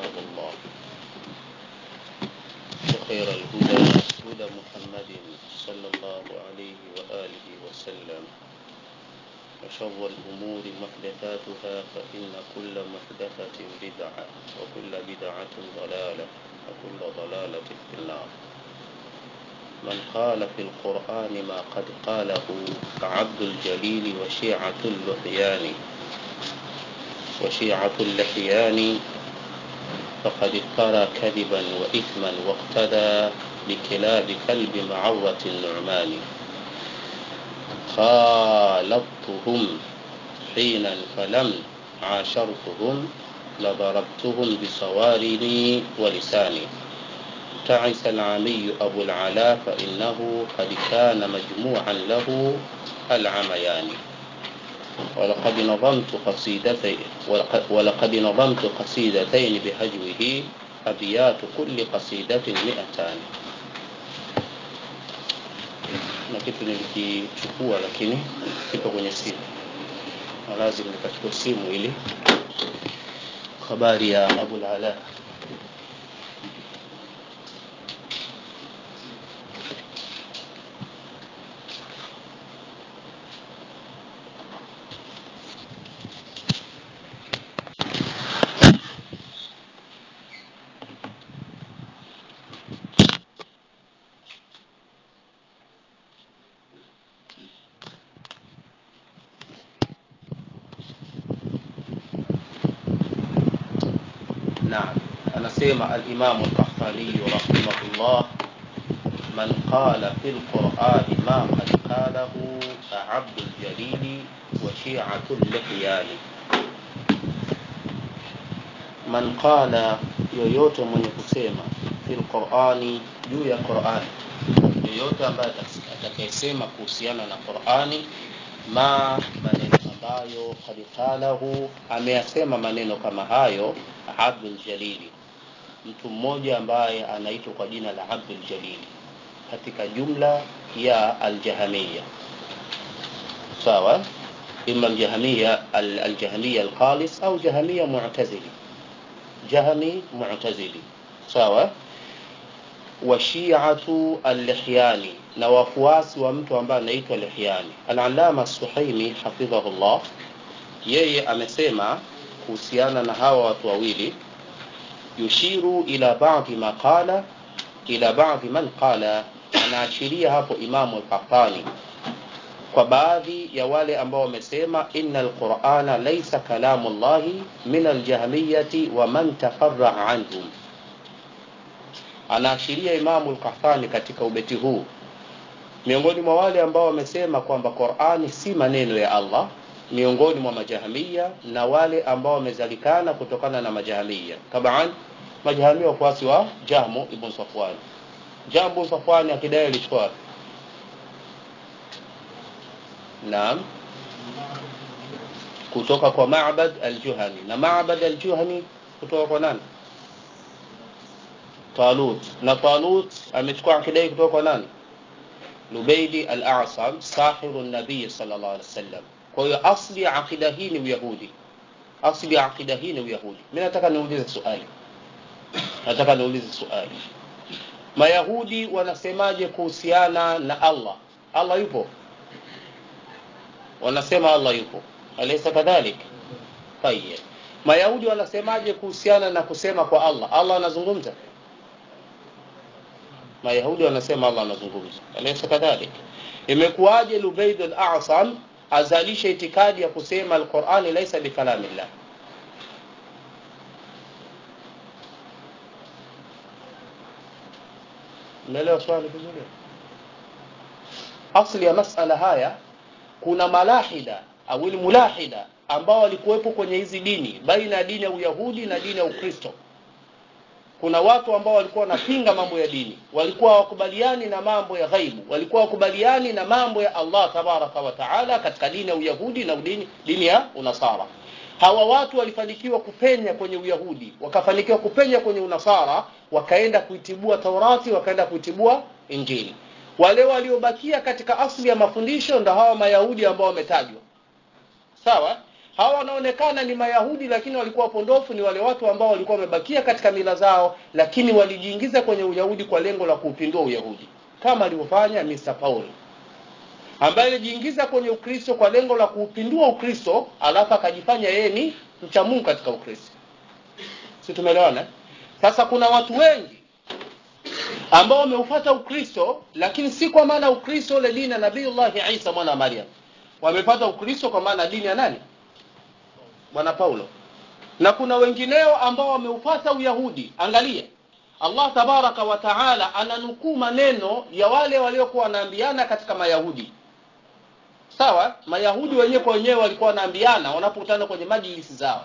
كتاب الله وخير الهدى هدى محمد صلى الله عليه وآله وسلم وشر الأمور محدثاتها فإن كل محدثة بدعة وكل بدعة ضلالة وكل ضلالة في النار من قال في القرآن ما قد قاله عبد الجليل وشيعة اللحيان وشيعة اللحيان فقد افترى كذبا وإثما واقتدى بكلاب كلب معرة النعمان خالطتهم حينا فلم عاشرتهم لضربتهم بصوارمي ولساني تعس العمي أبو العلا فإنه قد كان مجموعا له العميان ولقد نظمت قصيدتين ولقد نظمت قصيدتين بهجوه أبيات كل قصيدة مئتان na kitu nilikichukua lakini kipo kwenye simu na lazima nikachukua simu ili habari ya abul ala نعم anasema alimamu lkahtaniyu rahimahullah man qala fi lqurani ma qad qalahu abdu ljalili wa shiatu llihyani man qala yoyote mwenye kusema fi lqurani juu ya qurani yoyote ambaye atakayesema kuhusiana na qurani ma maneno ambayo kad qalahu ameyasema maneno kama hayo abdul jalili mtu mmoja ambaye anaitwa kwa jina la abdul jalili katika jumla ya aljahamiya sawa ima aljahamiya aljahamiya alkhalis au jahamiya mu'tazili jahami mu'tazili sawa wa shi'atu al-lihyani na wafuasi wa mtu ambaye anaitwa lihyani al-allama suhaimi hafidhahullah yeye amesema kuhusiana na hawa watu wawili yushiru ila ba'dhi ma qala ila ba'dhi man qala anaashiria hapo imamu al-qahtani kwa baadhi ya wale ambao wamesema inna al-qur'ana laysa kalamu llahi min al-jahmiyati wa man tafarra'a anhum anaashiria imamu al-qahtani katika ubeti huu miongoni mwa wale ambao wamesema kwamba Qur'ani si maneno ya Allah miongoni mwa majahamia na wale ambao wamezalikana kutokana na majahamia taban majahamia wafuasi wa Jahmu ibn Safwan Jahmu ibn Safwan akidai alikuwa Naam kutoka kwa Ma'bad al-Juhani na Ma'bad al-Juhani kutoka kwa nani Talut na Talut amechukua akidai kutoka kwa nani Lubaidi al-A'sam sahiru an-nabii sallallahu alaihi wasallam kwa hiyo asli ya akida hii ni uyahudi asli ya akida hii ni uyahudi mimi nataka niulize swali nataka niulize swali mayahudi wanasemaje kuhusiana na allah allah yupo wanasema allah yupo alaysa kadhalik tayeb mayahudi wanasemaje kuhusiana na kusema kwa allah allah anazungumza mayahudi wanasema allah anazungumza alaysa kadhalik imekuwaje lubaid al-a'sam azalishe itikadi ya kusema alqurani laisa bikalamillah umeelewa swali vizuri asli ya masala haya kuna malahida au mulahida ambao walikuwepo kwenye hizi dini baina ya dini ya uyahudi na dini ya ukristo kuna watu ambao walikuwa wanapinga mambo ya dini walikuwa hawakubaliani na mambo ya ghaibu walikuwa hawakubaliani na mambo ya Allah tabaraka wa taala katika dini ya uyahudi na dini, dini ya unasara hawa watu walifanikiwa kupenya kwenye uyahudi wakafanikiwa kupenya kwenye unasara wakaenda kuitibua taurati wakaenda kuitibua injili wale waliobakia katika asli ya mafundisho ndo hawa mayahudi ambao wametajwa sawa hawa wanaonekana ni mayahudi lakini walikuwa wapondofu ni wale watu ambao walikuwa wamebakia katika mila zao lakini walijiingiza kwenye uyahudi kwa lengo la kuupindua uyahudi kama alivyofanya Mr. Paul ambaye alijiingiza kwenye ukristo kwa lengo la kuupindua ukristo alafu akajifanya yeye ni mcha mungu katika ukristo si tumeelewana sasa kuna watu wengi ambao wameufata ukristo lakini si kwa maana ukristo ule dini ya nabiullahi isa mwana wa maryam wamepata ukristo kwa maana dini ya nani bwana paulo na kuna wengineo ambao wameufata uyahudi angalia allah tabaraka wa taala ananukuu maneno ya wale waliokuwa wanaambiana katika mayahudi sawa mayahudi wenyewe kwa wenyewe walikuwa wanaambiana wanapokutana kwenye majlisi zao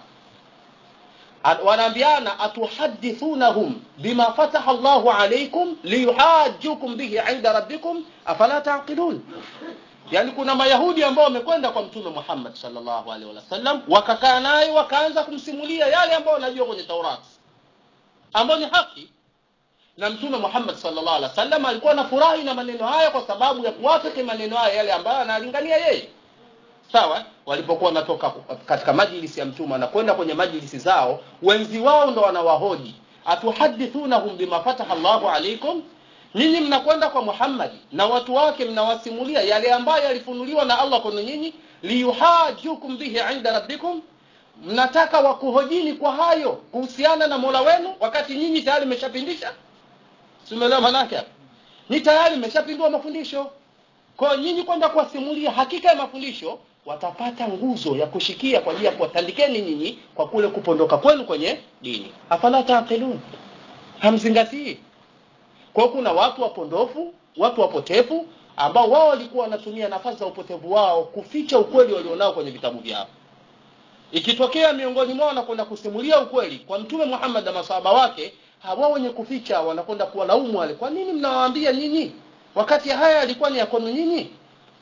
wanaambiana atuhadithunahum bima fataha llahu alaikum liyuhajukum bihi inda rabbikum afala taqilun yaani kuna mayahudi ambao wamekwenda kwa mtume muhammad salllahu alaihi wasallam wakakaa naye wakaanza kumsimulia yale ambayo wanajua kwenye taurati ambayo ni haki na mtume muhammad salllah alih wasallam alikuwa na furahi na maneno haya kwa sababu ya kuwafiki maneno haya yale ambayo analingania yeye sawa walipokuwa wanatoka katika majlisi ya mtume wanakwenda kwenye majlisi zao wenzi wao ndo wanawahoji atuhadithunahum bima fataha llahu alaikum nyinyi mnakwenda kwa muhammadi na watu wake mnawasimulia yale ambayo yalifunuliwa na allah kwenu nyinyi liyuhajukum bihi inda rabbikum mnataka wakuhojini kwa hayo kuhusiana na mola wenu wakati nyinyi tayari mmeshapindisha simeelewa manake hapa ni tayari mmeshapindua mafundisho kwa nyinyi kwenda kuwasimulia hakika ya mafundisho watapata nguzo ya kushikia kwa ajili ya kuwatandikeni nyinyi kwa kule kupondoka kwenu kwenye dini afala taqilun hamzingatii kwa kuna watu wapondofu watu wapotefu ambao wao walikuwa wanatumia nafasi za upotevu wao kuficha ukweli walionao kwenye vitabu vyao ikitokea miongoni mwao wanakwenda kusimulia ukweli kwa mtume muhammad na masahaba wake hawa wenye kuficha wanakwenda kuwalaumu wale kwa nini mnawaambia nyinyi wakati haya yalikuwa ni ya kwenu nyinyi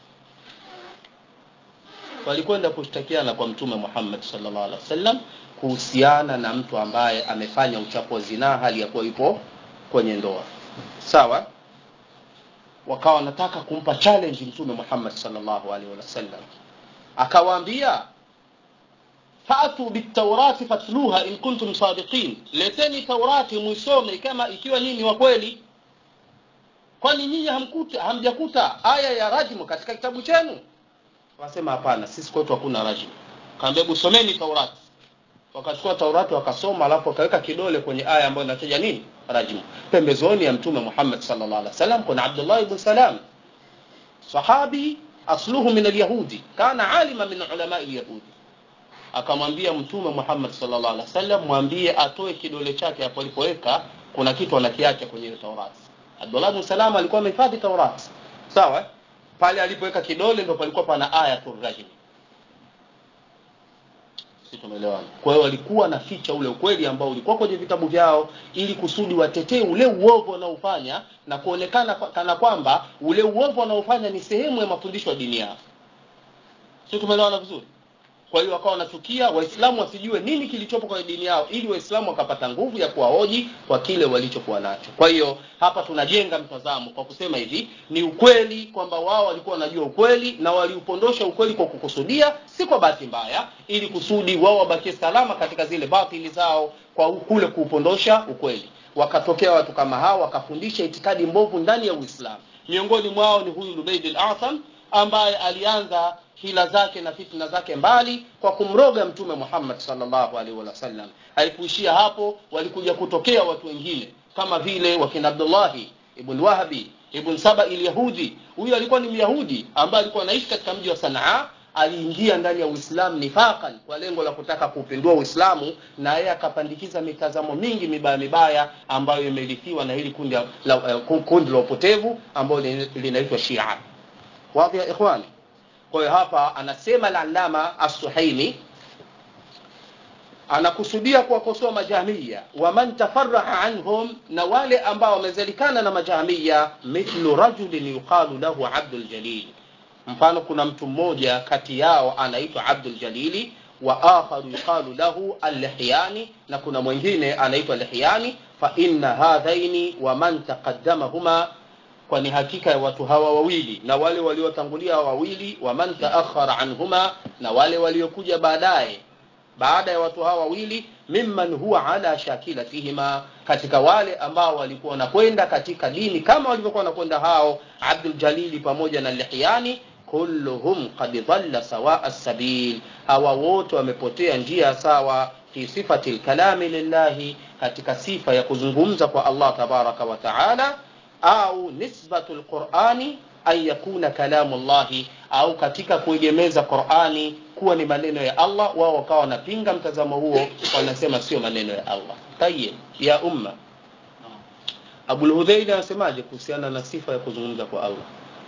walikwenda kushtakiana kwa mtume muhammad salllah alih wasallam kuhusiana na mtu ambaye amefanya uchafu wa zinaa hali ya kuwa yupo kwenye ndoa sawa wakawa wanataka kumpa challenge mtume muhammad salllahu alaihi wasallam akawaambia fatu bitaurati fatluha in kuntum sadiqin leteni taurati mwisome kama ikiwa nyinyi wa kweli kwani nyinyi hamkuta hamjakuta aya ya rajmu katika kitabu chenu wakasema hapana sisi kwetu hakuna rajmu kaambia hebu someni taurati wakachukua taurati wakasoma alafu wakaweka kidole kwenye aya ambayo inataja nini rajmu pembezoni ya mtume muhammad sallallahu alaihi wasallam kuna abdullah ibn salam sahabi asluhu min alyahudi kana alima min ulamai lyahudi akamwambia mtume muhammad sallallahu alaihi wasallam mwambie atoe kidole chake hapo alipoweka kuna kitu anakiacha kwenye ile taurati abdullah ibn salam alikuwa amehifadhi taurati sawa pale alipoweka kidole ndo palikuwa pana ayatul rajm si tumeelewana kwa hiyo walikuwa na ficha ule ukweli ambao ulikuwa kwenye vitabu vyao ili kusudi watetee ule uovu wanaofanya na kuonekana kana kwamba ule uovu wanaofanya ni sehemu ya mafundisho ya dini yao si tumeelewana vizuri kwa hiyo wakawa wanachukia waislamu wasijue nini kilichopo kwenye dini yao ili waislamu wakapata nguvu ya kuwahoji kwa kile walichokuwa nacho kwa hiyo hapa tunajenga mtazamo kwa kusema hivi ni ukweli kwamba wao walikuwa wanajua ukweli na waliupondosha ukweli kwa kukusudia si kwa bahati mbaya ili kusudi wao wabakie salama katika zile batili zao kwa kule kuupondosha ukweli wakatokea watu kama hao wakafundisha itikadi mbovu ndani ya uislamu miongoni mwao ni huyu lubeid al-atham ambaye alianza hila zake na fitna zake mbali kwa kumroga mtume muhammad salllahu alaihi wasallam haikuishia hapo walikuja kutokea watu wengine kama vile wakina abdullahi ibn wahbi ibn saba ilyahudi huyu alikuwa ni myahudi ambaye alikuwa anaishi katika mji wa sanaa aliingia ndani ya uislamu nifaqan kwa lengo la kutaka kuupindua uislamu na yeye akapandikiza mitazamo mingi mibaya mibaya ambayo imerithiwa na hili kundi la, uh, kundi la upotevu ambayo linaitwa shia wadhi ya ikhwani kwa hiyo hapa anasema al-allama as-suhaimi anakusudia kuwakosoa majahmiya waman tafarraha anhum na wale ambao wamezalikana na majahmiya mithlu rajulin yuqalu lahu abdul jalil mfano kuna mtu mmoja kati yao anaitwa abdul jalili wa akharu yuqalu lahu al-lihyani na kuna mwingine anaitwa lihyani fa inna hadhaini wa man taqaddamahuma kwani hakika ya watu hawa wawili na wale waliotangulia wawili waman taakhara anhuma na wale waliokuja baadaye baada ya watu hawa wawili mimman huwa ala shakilatihima katika wale ambao walikuwa wanakwenda katika dini kama walivyokuwa wanakwenda hao abdul jalili pamoja na lihyani kulluhum qad dhalla sawa sabil hawa wote wamepotea njia sawa fi sifati lkalami lillahi katika sifa ya kuzungumza kwa allah tabaraka wa taala au nisbatu lqurani an yakuna kalamu llahi au katika kuegemeza qurani kuwa ni maneno ya allah wao wakawa wanapinga mtazamo huo wanasema sio maneno ya allah tayib ya umma abulhudhaili anasemaje kuhusiana na sifa ya kuzungumza kwa allah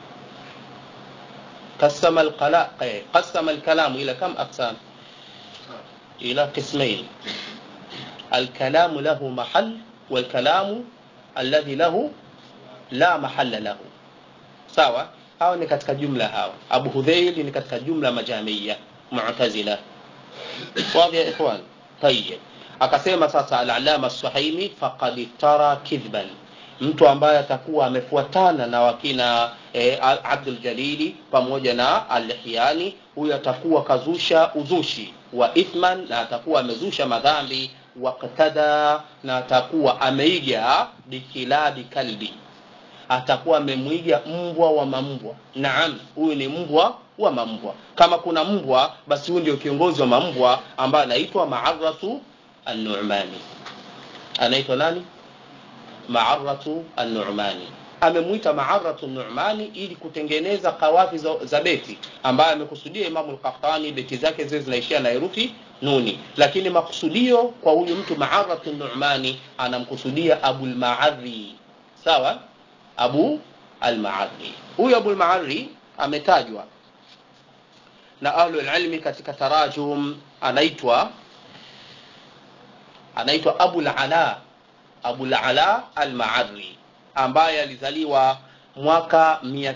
قسم القلا قسم الكلام الى كم اقسام الى قسمين الكلام له محل والكلام الذي له لا محل له sawa hawa ni katika jumla hawa abu hudhail ni katika jumla majamia mu'tazila wadhi ya ikhwan tayyib akasema sasa al-alama as-suhaimi faqad iftara kidhban mtu ambaye atakuwa amefuatana na wakina e, Abdul Jalili pamoja na Al-Hiani huyo atakuwa kazusha uzushi wa ithman na atakuwa amezusha madhambi waqtada na atakuwa ameiga bikilabi kalbi atakuwa amemwiga mbwa wa mambwa naam huyu ni mbwa wa mambwa kama kuna mbwa basi huyu ndio kiongozi wa mambwa ambaye anaitwa maaratu an-nu'mani anaitwa nani maaratu an-nu'mani amemwita maaratu an-nu'mani ili kutengeneza kawafi za, za beti ambaye amekusudia imamu al-qahtani beti zake zile zinaishia na herufi nuni lakini makusudio kwa huyu mtu maaratu an-nu'mani anamkusudia abul ma'adhi sawa abu al-ma'adhi huyu abu al-ma'adhi ametajwa na ahlu ilmi katika tarajum anaitwa anaitwa abu al-ala abu al-ala al-ma'adhi ambaye alizaliwa mwaka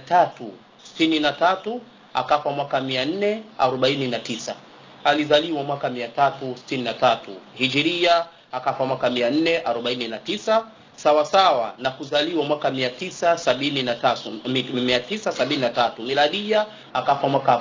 363 akafa mwaka 449 alizaliwa mwaka 363 hijiria akafa mwaka 449 sawa sawa na kuzaliwa mwaka 973 973 miladia akafa mwaka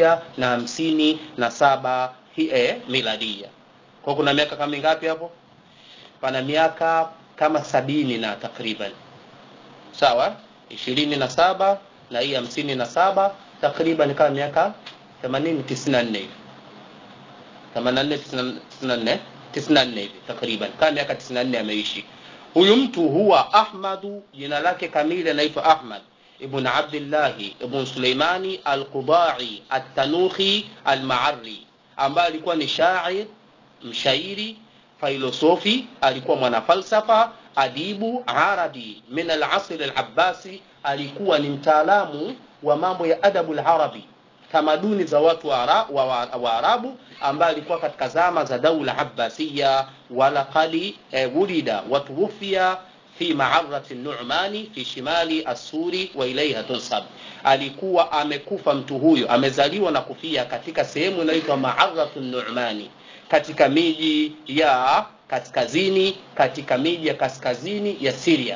1057 eh, miladia kwa kuna miaka kama mingapi hapo pana miaka kama sabini na takriban sawa ishirini na saba na hii hamsini na saba takriban kama miaka themanini tisini na nne hivi themanini na nne tisini na nne hivi takriban kama miaka tisini na nne ameishi huyu mtu huwa ahmadu jina lake kamili anaitwa ahmad ibn abdillahi ibn suleimani alqudai altanukhi almaari ambaye alikuwa ni shair mshairi filosofi alikuwa mwanafalsafa adibu arabi min alasr alabbasi alikuwa ni mtaalamu wa mambo ya adabu larabi tamaduni za watu wa, ara, wa, wa, wa arabu ambaye alikuwa katika zama za daula abbasiya walaqad eh, wulida watuwufia fi maarati numani fi shimali assuri wa ilaiha tunsab alikuwa amekufa mtu huyo amezaliwa na kufia katika sehemu inayoitwa maaratu numani katika miji ya kaskazini katika miji ya kaskazini ya Syria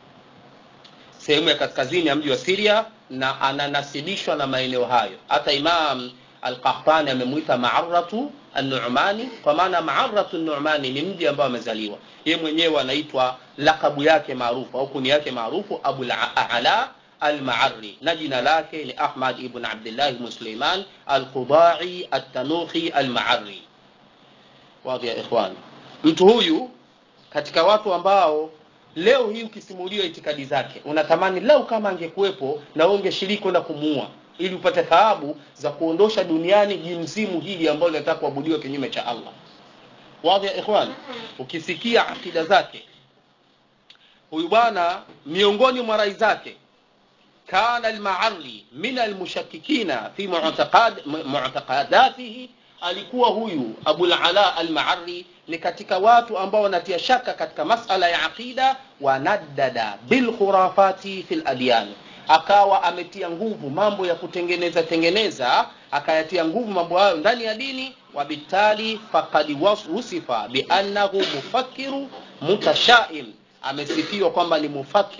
sehemu ya kaskazini ya mji wa Syria na ananasibishwa na maeneo hayo hata Imam Al-Qahtani amemwita Ma'arratu An-Nu'mani kwa maana Ma'arratu An-Nu'mani ni mji ambao amezaliwa yeye mwenyewe anaitwa lakabu yake maarufu au kuni yake maarufu Abu al-A'la al-Ma'arri na jina lake ni Ahmad ibn Abdullah ibn Sulaiman al-Qudai at-Tanukhi al-Ma'arri wadhi ya ikhwan mtu huyu katika watu ambao leo hii ukisimuliwa itikadi zake unatamani leo kama angekuwepo na wewe ungeshiriki kwenda kumuua ili upate thawabu za kuondosha duniani jimzimu hili ambalo linataka kuabudiwa kinyume cha Allah wadhi ya ikhwan ukisikia akida zake huyu bwana miongoni mwa rai zake kana al-ma'arri min al-mushakkikina fi mu'taqad mu'taqadatihi alikuwa huyu Abul Ala al-Ma'arri ni katika watu ambao wanatia shaka katika masala ya aqida wanaddada bil khurafati fil adyan akawa ametia nguvu mambo ya kutengeneza tengeneza akayatia nguvu mambo hayo ndani ya dini wabitali faqad wusifa bi annahu mufakkiru mutashaim amesifiwa kwamba ni mufakir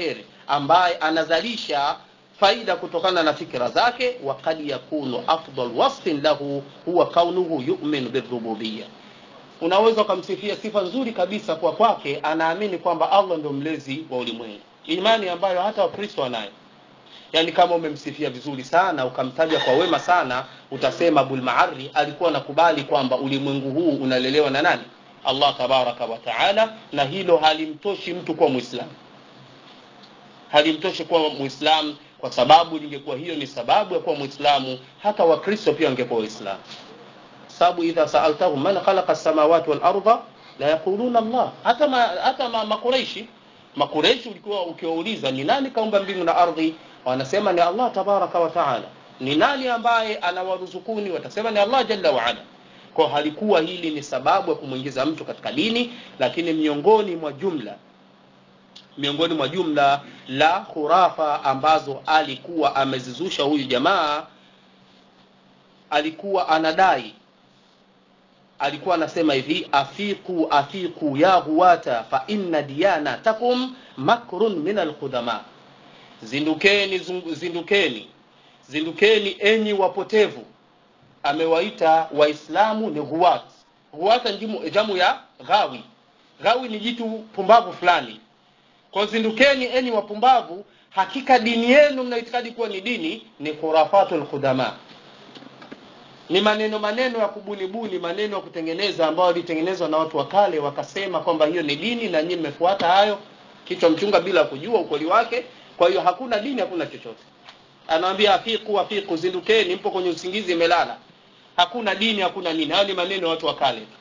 ambaye anazalisha faida kutokana na fikra zake wa kad yakunu afdal wasfin lahu huwa kaunuhu yu'minu birububiyya unaweza ukamsifia sifa nzuri kabisa kwa kwake anaamini kwamba allah ndio mlezi wa ulimwengu imani ambayo hata wakristo wanayo yaani kama umemsifia vizuri sana ukamtaja kwa wema sana utasema abulmaari alikuwa anakubali kwamba ulimwengu huu unalelewa na nani allah tabaraka wa taala na hilo halimtoshi mtu kuwa mwislamu halimtoshi kuwa mwislamu kwa sababu lingekuwa hiyo ni sababu ya kuwa mwislamu hata wakristo pia wangekuwa waislamu sababu idha saaltahum man khalaqa samawati wal arda la yaquluna allah hata ma, hata ma, makureishi makureishi ulikuwa ukiwauliza ni nani kaumba mbingu na ardhi wanasema ni allah tabaraka wa taala ni nani ambaye anawaruzukuni watasema ni allah jalla waala kwa halikuwa hili ni sababu ya kumwingiza mtu katika dini lakini miongoni mwa jumla miongoni mwa jumla la khurafa ambazo alikuwa amezizusha huyu jamaa alikuwa anadai alikuwa anasema hivi afiqu afiqu ya huwata fa inna diyanatakum makrun min alqudama zindukeni zindukeni zindukeni enyi wapotevu amewaita waislamu ni huwat huwata njimu, jamu ya ghawi ghawi ni jitu pumbavu fulani kwa zindukeni enyi wapumbavu hakika dini yenu mnaitikadi kuwa ni dini ni khurafatul qudama ni maneno maneno ya kubunibuni maneno ya kutengeneza ambayo yalitengenezwa na watu wa kale wakasema kwamba hiyo ni dini na nyinyi mmefuata hayo kichwa mchunga bila kujua ukweli wake kwa hiyo hakuna dini hakuna chochote anawambia afiku afiku zindukeni mpo kwenye usingizi imelala hakuna dini hakuna nini hayo ni maneno ya watu wa kale tu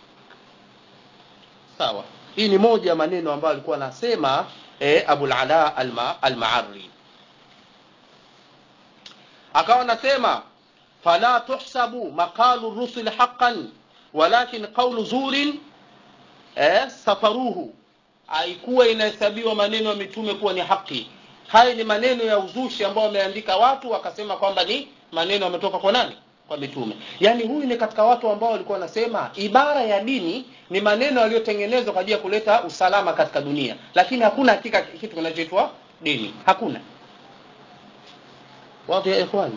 sawa hii ni moja ya maneno ambayo alikuwa anasema eh, abulala alma, almaari akawa anasema fala tuhsabu maqalu rusul haqqan walakin qawlu zurin eh, safaruhu haikuwa inahesabiwa maneno ya mitume kuwa ni haki haya ni maneno ya uzushi ambao wameandika watu wakasema kwamba ni maneno yametoka kwa nani kwa mitume yaani huyu ni katika watu ambao walikuwa wanasema ibara ya dini ni maneno yaliyotengenezwa kwa ajili ya kuleta usalama katika dunia lakini hakuna hakika kitu kinachoitwa dini hakuna wadhi ya ikhwani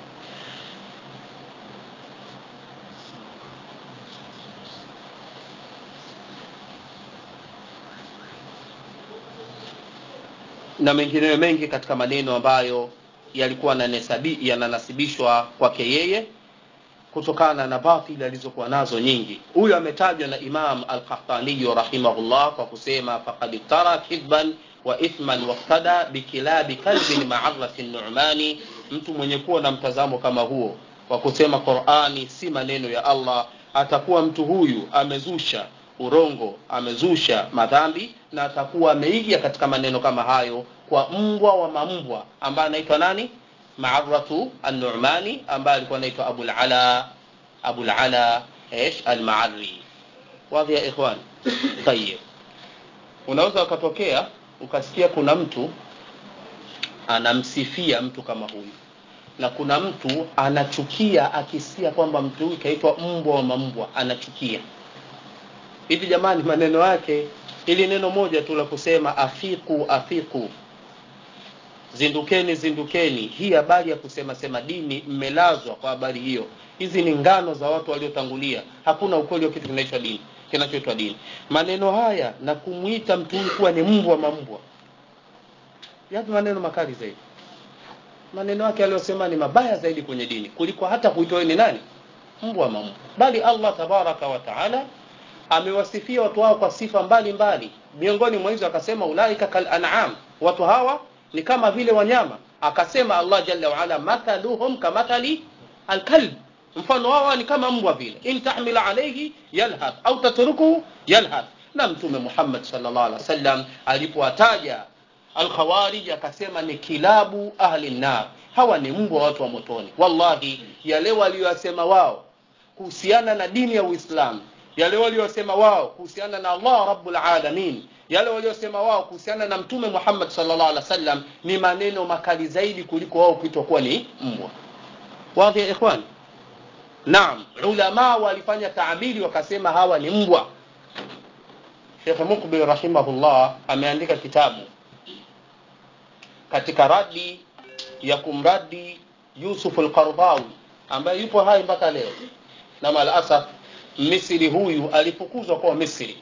na mengineyo mengi katika maneno ambayo yalikuwa yananasibishwa kwake yeye kutokana na batili alizokuwa nazo nyingi huyu ametajwa na imam alqahtaniyu rahimahullah kwa kusema faqad iftara kidban wa ithman waftada bikilabi kalbin maarati numani mtu mwenye kuwa na mtazamo kama huo kwa kusema qurani si maneno ya allah atakuwa mtu huyu amezusha urongo amezusha madhambi na atakuwa ameiga katika maneno kama hayo kwa mbwa wa mambwa ambaye anaitwa nani maaratu an-nu'mani ambaye alikuwa anaitwa abul ala abul ala ايش المعري واضح يا اخوان طيب unaweza ukatokea ukasikia kuna mtu anamsifia mtu kama huyu na kuna mtu anachukia akisikia kwamba mtu huyu kaitwa mbwa wa mambwa anachukia hivi jamani maneno yake ili neno moja tu la kusema afiku afiku zindukeni zindukeni hii habari ya kusema sema dini mmelazwa kwa habari hiyo hizi ni ngano za watu waliotangulia hakuna ukweli wa kitu kinaitwa dini kinachoitwa dini maneno haya na kumwita mtu huyu kuwa ni mbwa mambwa yapi maneno makali zaidi maneno yake aliyosema ni mabaya zaidi kwenye dini kuliko hata kuitwa ni nani mbwa mambwa bali allah tabaraka wa taala amewasifia watu hao kwa sifa mbalimbali miongoni mwa hizo akasema ulaika kal an'am watu hawa ni kama vile wanyama akasema allah jalla waala mathaluhum kamathali alkalb mfano wao ni kama mbwa vile in tahmil alayhi yalhath au tatrukuhu yalhath na mtume muhammad sallallahu alaihi wasallam alipowataja alkhawarij akasema ni kilabu ahli nar hawa ni mbwa watu wa motoni wallahi yale waliyosema wao kuhusiana na dini ya uislamu yale waliosema wao kuhusiana na Allah rabbul alamin yale waliosema wao kuhusiana na mtume Muhammad sallallahu alaihi wasallam ni maneno makali zaidi kuliko wao kuitwa kuwa ni mbwa wazi ya ikhwan naam ulama walifanya taabiri wakasema hawa ni mbwa Sheikh Mukbil rahimahullah ameandika kitabu katika radi ya kumradi Yusuf al-Qardawi ambaye yupo hai mpaka leo na malasaf Misri huyu alifukuzwa kwa Misri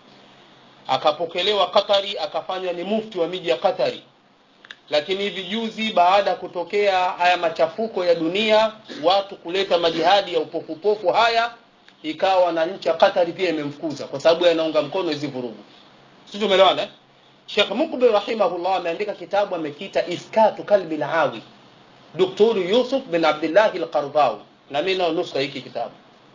akapokelewa Katari akafanywa ni mufti wa miji ya Katari lakini hivi juzi baada ya kutokea haya machafuko ya dunia watu kuleta majihadi ya upofupofu haya ikawa na nchi ya Katari pia imemfukuza kwa sababu anaunga mkono hizi vurugu sisi tumeelewana eh? Sheikh Mukbil rahimahullah ameandika kitabu amekiita Iskatu Kalbi al-Awi Daktari Yusuf bin Abdullah al-Qardawi na mimi nao nusa hiki kitabu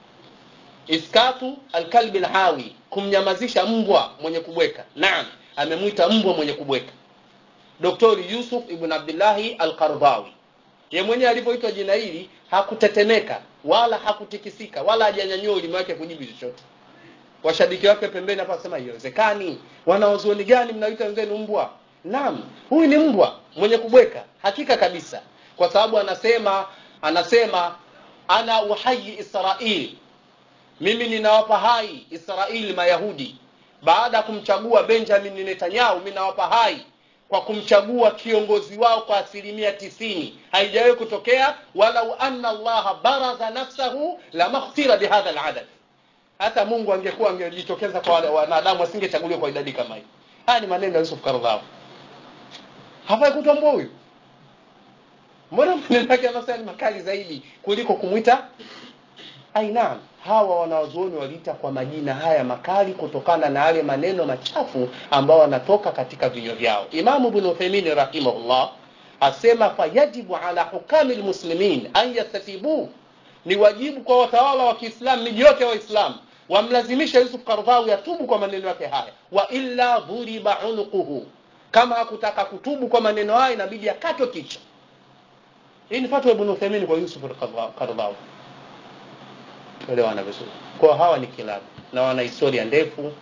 Iskatu al-Kalbi al-Awi kumnyamazisha mbwa mwenye kubweka naam amemwita mbwa mwenye kubweka Daktari Yusuf ibn Abdullah al-Qardawi ye mwenyewe alipoitwa jina hili hakutetemeka wala hakutikisika wala hajanyanyua ulimi wake kujibu chochote washabiki wake pembeni hapa wasema haiwezekani wanawazuoni gani mnaita wenzenu mbwa naam huyu ni mbwa mwenye kubweka hakika kabisa kwa sababu anasema anasema ana uhayi israil mimi ninawapa hai israil mayahudi baada ya kumchagua benjamin netanyahu mimi nawapa hai kwa kumchagua kiongozi wao kwa asilimia tisini haijawahi kutokea walau anna allaha baraza nafsahu lamaghfira bihadha aladad hata mungu angekuwa angejitokeza kwa wale wanadamu asingechaguliwa kwa idadi kama hii haya ni maneno ya yusuf kardhawi hafai kutambua huyu mbona maneno yake anasema ni makali zaidi kuliko kumwita ainaam hawa wanawazuoni waliita kwa majina haya makali kutokana na yale maneno machafu ambao wanatoka katika vinywa vyao imamu ibn uthaymeen rahimahullah asema fayajibu ala hukami lmuslimin an yastatibu ni wajibu kwa watawala wa kiislamu miji yote ya waislamu wamlazimisha yusuf kardhawi atubu kwa maneno yake haya wa illa dhuriba unuquhu kama hakutaka kutubu kwa maneno haya inabidi akatwe kichwa hii ni fatwa ibn uthaymeen kwa yusuf kardhawi elewana vizuri kwa hawa ni kilabu na wana historia ndefu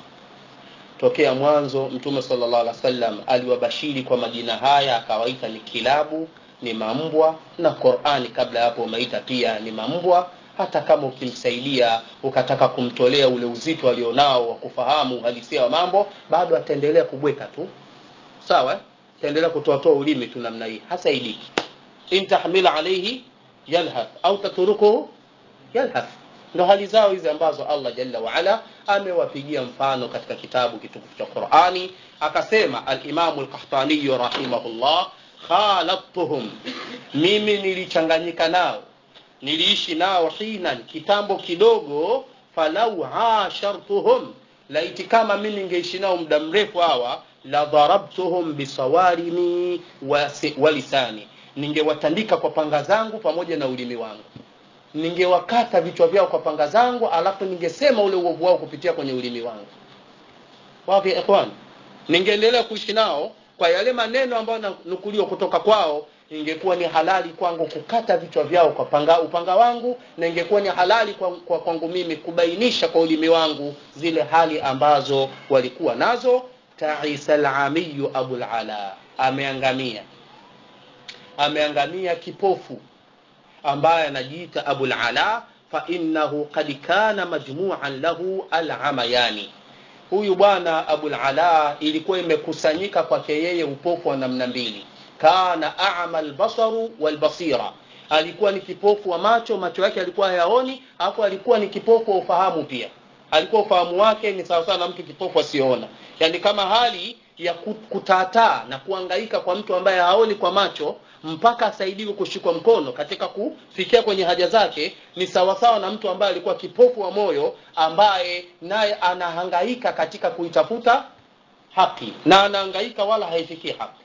tokea mwanzo mtume sallallahu alaihi wasallam aliwabashiri kwa majina haya akawaita ni kilabu ni mambwa na qurani kabla hapo umeita pia ni mambwa hata kama ukimsaidia ukataka kumtolea ule uzito alionao wa kufahamu uhalisia wa mambo bado ataendelea kubweka tu sawa ataendelea kutoatoa ulimi tu namna hii hasaidiki in tahmila alaihi yalhath au tatrukuhu yalhath ndo hali zao hizi ambazo allah jalla waala amewapigia mfano katika kitabu kitukufu cha qurani akasema alimamu lkahtaniyu rahimahullah khalattuhum mimi nilichanganyika nao niliishi nao hinan kitambo kidogo falau ashartuhum laiti kama mi ningeishi nao muda mrefu hawa la dharabtuhum bisawarimi wa lisani ningewatandika kwa panga zangu pamoja na ulimi wangu ningewakata vichwa vyao kwa panga zangu alafu ningesema ule uovu wao kupitia kwenye ulimi wangu wapi ikhwan ningeendelea kuishi nao kwa yale maneno ambayo nanukuliwa kutoka kwao ingekuwa ni halali kwangu kukata vichwa vyao kwa panga, upanga wangu na ingekuwa ni halali kwa, kwa kwangu mimi kubainisha kwa ulimi wangu zile hali ambazo walikuwa nazo taisa lamiyu abulala ameangamia ameangamia kipofu ambaye anajiita abul ala fa innahu qad kana majmu'an lahu al-amayani huyu bwana abul ala ilikuwa imekusanyika kwake yeye upofu wa namna mbili kana a'ma al-basaru wal-basira alikuwa ni kipofu wa macho macho yake alikuwa hayaoni hapo alikuwa ni kipofu wa ufahamu pia alikuwa ufahamu wake ni sawa sawa na mtu kipofu asiyoona yani kama hali ya kutataa na kuangaika kwa mtu ambaye haoni kwa macho mpaka asaidiwe kushikwa mkono katika kufikia kwenye haja zake ni sawasawa na mtu ambaye alikuwa kipofu wa moyo ambaye naye anahangaika katika kuitafuta haki na anahangaika wala haifikii haki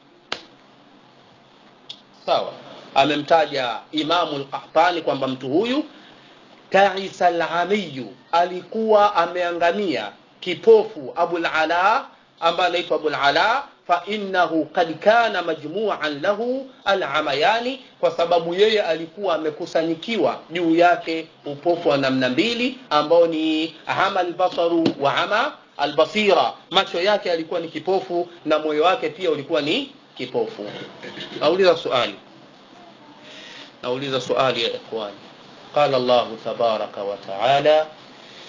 sawa amemtaja imamu lqahtani kwamba mtu huyu taisa lamiyu alikuwa ameangamia kipofu abulala ambaye anaitwa abulala fainahu kad kana majmuan lahu alamayani kwa sababu yeye alikuwa amekusanyikiwa juu yake upofu wa namna mbili ambao ni ama albasaru wa ama albasira macho yake alikuwa ni kipofu na moyo wake pia ulikuwa ni kipofu nauliza swali nauliza swali ya ikhwani قال الله تبارك وتعالى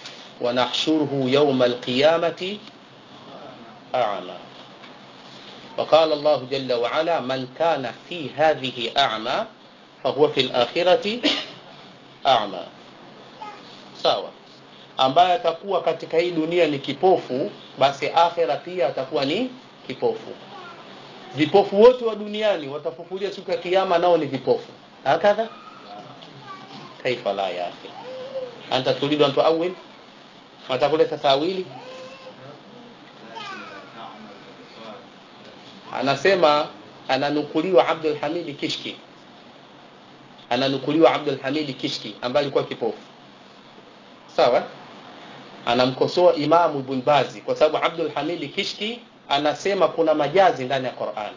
ونحشره يوم القيامة أعمى وقال الله جل وعلا من كان في هذه أعمى فهو في الآخرة أعمى sawa ambaye atakuwa katika hii dunia ni kipofu basi akhera pia atakuwa ni kipofu vipofu wote wa duniani watafufulia siku ya kiyama nao ni vipofu hakadha kaifa la ya akhi anta turidu an tuawil watakuleta tawili anasema ananukuliwa Abdul Hamid Kishki ananukuliwa Abdul Hamid Kishki ambaye alikuwa kipofu sawa anamkosoa Imamu Ibn Bazi kwa sababu Abdul Hamid Kishki anasema kuna majazi ndani ya Qur'an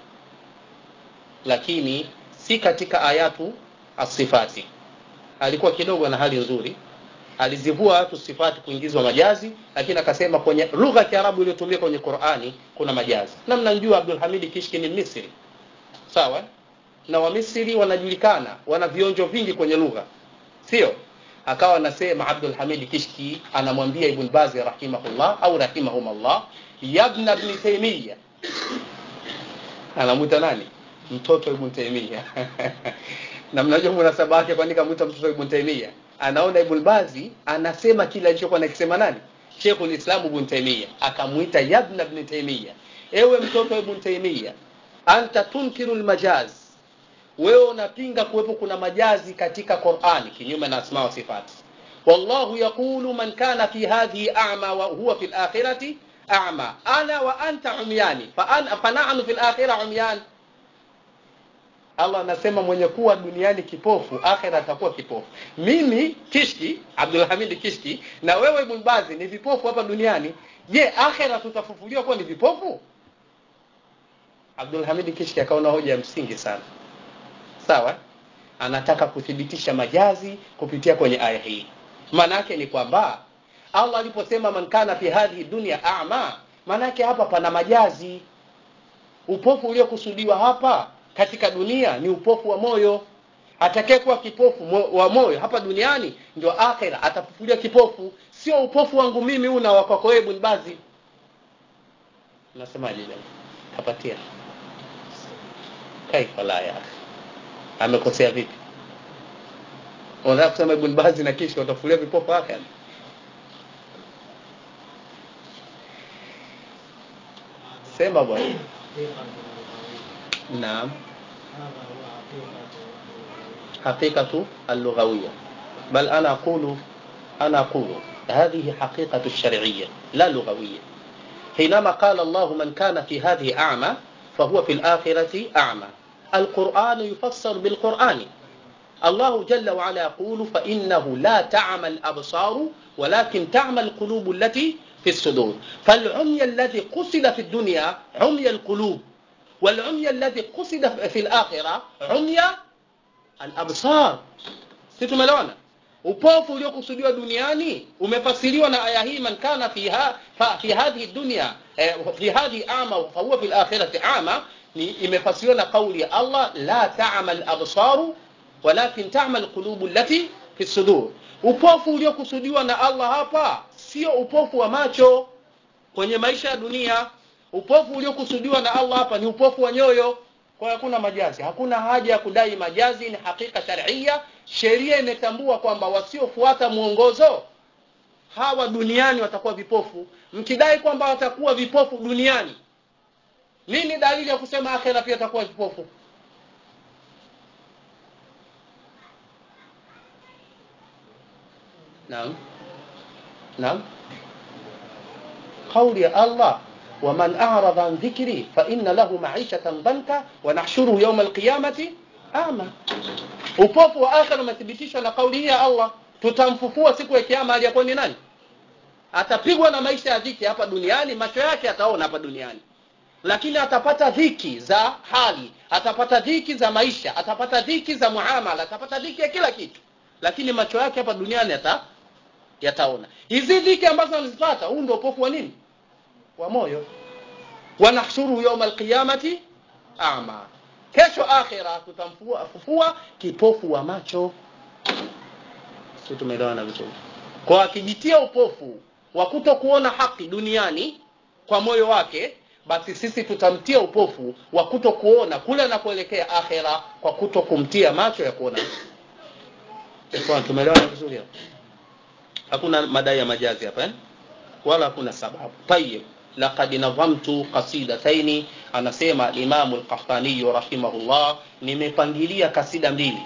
lakini si katika ayatu asifati alikuwa kidogo na hali nzuri alizivua watu sifati kuingizwa majazi lakini akasema kwenye lugha ya Kiarabu iliyotumika kwenye Qur'ani kuna majazi na mnamjua Abdul Hamid Kishki ni Misri sawa na Wamisri wanajulikana wana vionjo vingi kwenye lugha sio akawa anasema Abdul Hamid Kishki anamwambia Ibn Baz rahimahullah au rahimahumullah yabna ibn Taymiyyah anamuita nani mtoto Ibn Taymiyyah na mnajua munasaba wake kwani kamuita mtoto Ibn Taymiyyah anaona Ibn Bazi anasema kile alichokuwa nakisema nani Sheikhul Islam Ibn Taymiyyah akamuita yabna ibn Taymiyyah ewe mtoto Ibn Taymiyyah anta tunkiru almajaz wewe unapinga kuwepo kuna majazi katika Qur'ani kinyume na asma wa sifati wallahu yaqulu man kana fi hadhihi a'ma wa huwa fil akhirati a'ma ana wa anta umyani fa ana fa nahnu fil akhirati umyan Allah anasema mwenye kuwa duniani kipofu akhira atakuwa kipofu mimi Kishki Abdul Hamid Kishki na wewe Ibn Bazi ni vipofu hapa duniani je akhira tutafufuliwa kuwa ni vipofu Abdul Hamid Kishki akaona hoja ya msingi sana sawa anataka kuthibitisha majazi kupitia kwenye aya hii maana yake ni kwamba Allah aliposema man kana fi hadhihi dunya a'ma maana yake hapa pana majazi upofu uliokusudiwa hapa katika dunia ni upofu wa moyo atakayekuwa kipofu mo, wa moyo hapa duniani ndio akhira atafufulia kipofu sio upofu wangu mimi huu na wako wewe Ibn Bazi unasemaje leo kapatia kaifa la ya akhi amekosea vipi unataka kusema Ibn Bazi na kisha watafulia vipofu akhira sema bwana naam حقيقة اللغوية بل أنا أقول أنا أقول هذه حقيقة الشرعية لا لغوية حينما قال الله من كان في هذه أعمى فهو في الآخرة أعمى القرآن يفسر بالقرآن الله جل وعلا يقول فإنه لا تعمى الأبصار ولكن تعمى القلوب التي في الصدور فالعمي الذي قصد في الدنيا عمي القلوب والعمي الذي قصد في الآخرة عمي al-absar si tumeelewana upofu uliokusudiwa duniani umefasiriwa na aya hii man kana fiha fa, fi hadhihi dunya eh, fi hadhihi ama fa huwa fil akhirati ama ni imefasiriwa na kauli ya Allah la ta'mal absaru walakin ta'mal qulubu allati fi sudur upofu uliokusudiwa na Allah hapa sio upofu wa macho kwenye maisha ya dunia upofu uliokusudiwa na Allah hapa ni upofu wa nyoyo kwa hakuna majazi hakuna haja ya kudai majazi ni hakika sharia sheria imetambua kwamba wasiofuata mwongozo hawa duniani watakuwa vipofu mkidai kwamba watakuwa vipofu duniani nini dalili ya kusema akhera pia watakuwa vipofu naam naam kauli ya Allah ومن أعرض عن ذكري فإن له معيشة ضنكا ونحشره يوم القيامة أعمى upofu wa akhira umethibitishwa na kauli hii ya Allah tutamfufua siku ya kiyama aliyakuwa ni nani atapigwa na maisha ya dhiki hapa duniani macho yake ataona hapa duniani lakini atapata dhiki za hali atapata dhiki za maisha atapata dhiki za muamala atapata dhiki ya kila kitu lakini macho yake hapa duniani yata yataona hizi dhiki ambazo anazipata huu ndio upofu wa nini wa moyo wanahshuru yawm alqiyamati a'ma kesho akhira tutamfufua fufua kipofu wa macho sio tumeelewana vizuri kwa akijitia upofu wa kuto kuona haki duniani kwa moyo wake basi sisi tutamtia upofu wa kuto kuona kule anakoelekea akhera kwa kuto kumtia macho ya kuona Ikhwan, tumeelewana vizuri hapo hakuna madai ya majazi hapa eh? wala hakuna sababu tayib laqad nadhamtu qasidataini anasema imamu lqahtaniyu rahimahullah nimepangilia kasida mbili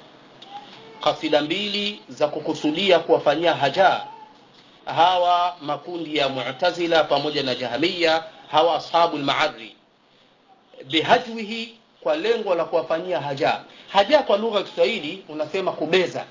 kasida mbili za kukusudia kuwafanyia haja hawa makundi ya mu'tazila pamoja na jahmiya hawa ashabu lmaadhi bihajwihi kwa lengo la kuwafanyia haja haja kwa lugha ya kiswahili unasema kubeza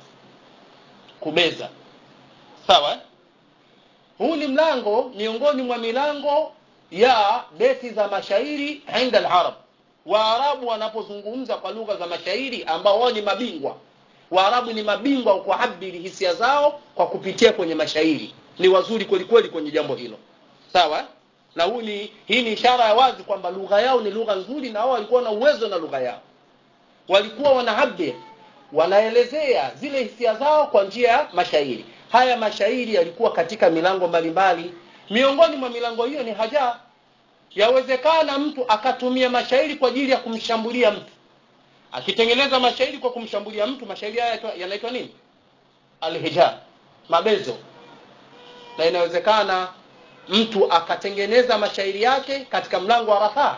kubeza sawa eh? huu ni mlango miongoni mwa milango ya beti za mashairi inda alarab waarabu wanapozungumza kwa lugha za mashairi ambao wao ni mabingwa waarabu ni mabingwa wa kuabiri hisia zao kwa kupitia kwenye mashairi ni wazuri kwelikweli kwenye jambo hilo sawa na huu ni hii ni ishara ya wazi kwamba lugha yao ni lugha nzuri na wao walikuwa na uwezo na lugha yao walikuwa wanaabir wanaelezea zile hisia zao kwa njia ya mashairi haya mashairi yalikuwa katika milango mbalimbali miongoni mwa milango hiyo ni haja yawezekana mtu akatumia mashairi kwa ajili ya kumshambulia mtu akitengeneza mashairi kwa kumshambulia mtu mashairi haya yanaitwa nini alhija mabezo na inawezekana mtu akatengeneza mashairi yake katika mlango wa rafaa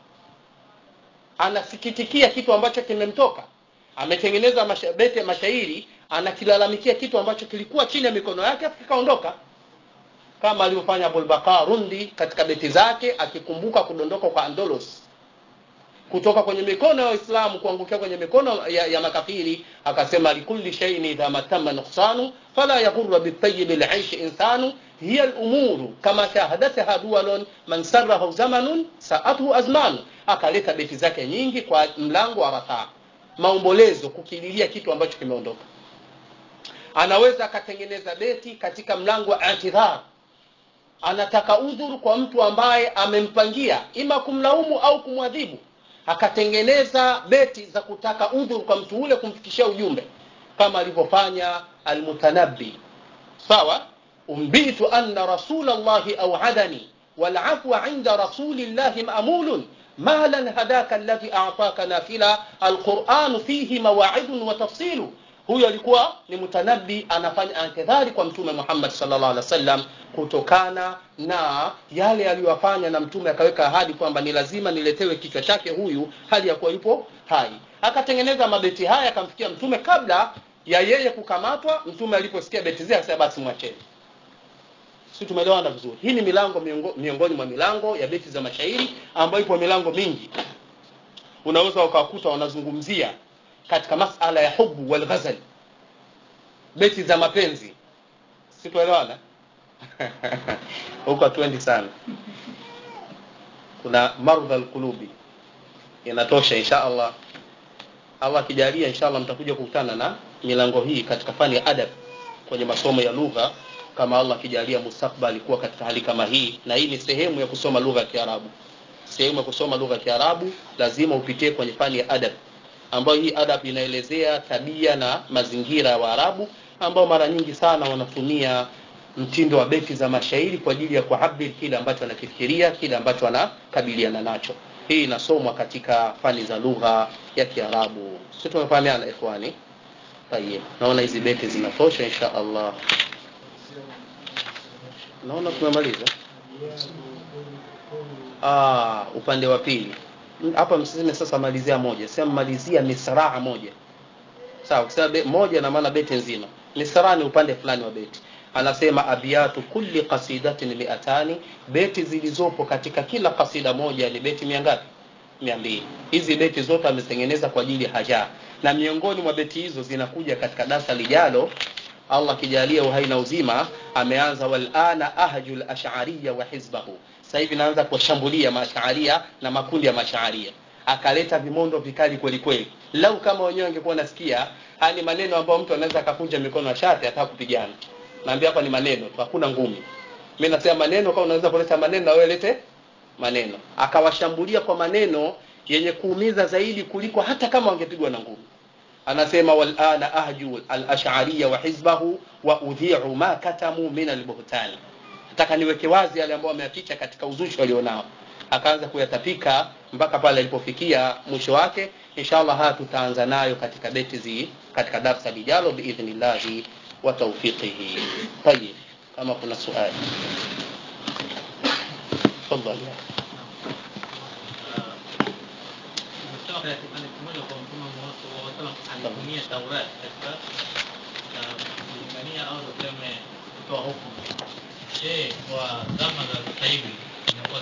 anasikitikia kitu ambacho kimemtoka ametengeneza masha, beti ya mashairi anakilalamikia kitu ambacho kilikuwa chini ya mikono yake kikaondoka kama alivyofanya Abulbaka Rundi katika beti zake akikumbuka kudondoka kwa Andalos kutoka kwenye mikono ya Waislamu kuangukia kwenye mikono ya, ya makafiri akasema likulli shay'in idha matama nuqsanu fala yaghurra bitayyib al'aish insanu hiya al-umuru kama shahadatha duwalun man sarrahu zamanun sa'atuhu azmanu akaleta beti zake nyingi kwa mlango wa rafaa maombolezo kukililia kitu ambacho kimeondoka anaweza akatengeneza beti katika mlango wa i'tidhar anataka udhuru kwa mtu ambaye amempangia ima kumlaumu au kumwadhibu akatengeneza beti za kutaka udhuru kwa mtu ule kumfikishia ujumbe kama alivyofanya almutanabbi sawa umbitu anna rasulallahi auadani walafwa inda rasulillahi mamulun مالا هداك الذي أعطاك نافلة القرآن فيه مواعظ وتفصيل huyo alikuwa ni mutanabi anafanya antidhari kwa mtume Muhammad sallallahu alaihi wasallam kutokana na yale aliyofanya na mtume akaweka ahadi kwamba ni lazima niletewe kichwa chake huyu hali ya kuwa yupo hai akatengeneza mabeti haya akamfikia mtume kabla ya yeye kukamatwa mtume aliposikia beti zake akasema basi mwacheni si tumeelewana vizuri hii ni milango miongo, miongoni mwa milango ya beti za mashairi ambayo ipo milango mingi unaweza ukawakuta wanazungumzia katika masala ya hubu wal ghazal beti za mapenzi si tuelewana huko hatuendi sana kuna mardha alqulubi inatosha insha Allah Allah akijalia insha Allah mtakuja kukutana na milango hii katika fani ya adab kwenye masomo ya lugha kama Allah akijalia mustakbali kuwa katika hali kama hii na hii ni sehemu ya kusoma lugha ya Kiarabu sehemu ya kusoma lugha ya Kiarabu lazima upitie kwenye fani ya adab ambayo hii adab inaelezea tabia na mazingira ya Waarabu ambao mara nyingi sana wanatumia mtindo wa beti za mashairi kwa ajili ya kuhabiri kile ambacho anakifikiria kile ambacho anakabiliana nacho hii inasomwa katika fani za lugha ya Kiarabu sisi tumefahamiana ikhwani tayeb naona hizi beti zinatosha insha Allah naona tumemaliza ah upande wa pili hapa msiseme sasa malizia moja sema malizia misraa moja sawa kusema moja na maana beti nzima misraa ni upande fulani wa beti anasema abiyatu kulli qasidatin miatani beti zilizopo katika kila kasida moja ni beti mia ngapi mia mbili hizi beti zote ametengeneza kwa ajili ya haja na miongoni mwa beti hizo zinakuja katika darasa lijalo Allah kijalia uhai na uzima ameanza walana ahjul ash'ariyya wa hizbahu sasa hivi naanza kuwashambulia maash'aria na makundi ya maash'aria akaleta vimondo vikali kweli kweli lau kama wenyewe wangekuwa nasikia haya ni maneno ambayo mtu anaweza akakunja mikono ya shati hata kupigana naambia hapa ni maneno tu hakuna ngumi mimi nasema maneno kama unaweza kuleta maneno na wewe lete maneno akawashambulia kwa maneno yenye kuumiza zaidi kuliko hata kama wangepigwa na ngumi anasema walana ahju al-ash'ariyya wa hizbahu wa udhi'u ma katamu min al-buhtan nataka niweke wazi yale ambayo wameyaficha katika uzushi walionao akaanza kuyatapika mpaka pale alipofikia mwisho wake inshallah haya tutaanza nayo katika beti zi katika darsa lijalo biidhnillahi wa tawfiqihi tayib kama kuna swali tafadhali Kutoka katika kipande kimoja kwa Mtume Muhammad sallallahu alaihi wasallam alitumia Taurat katika uh, kulingania au tuseme kutoa hukumu. Je, kwa zama za sasa hivi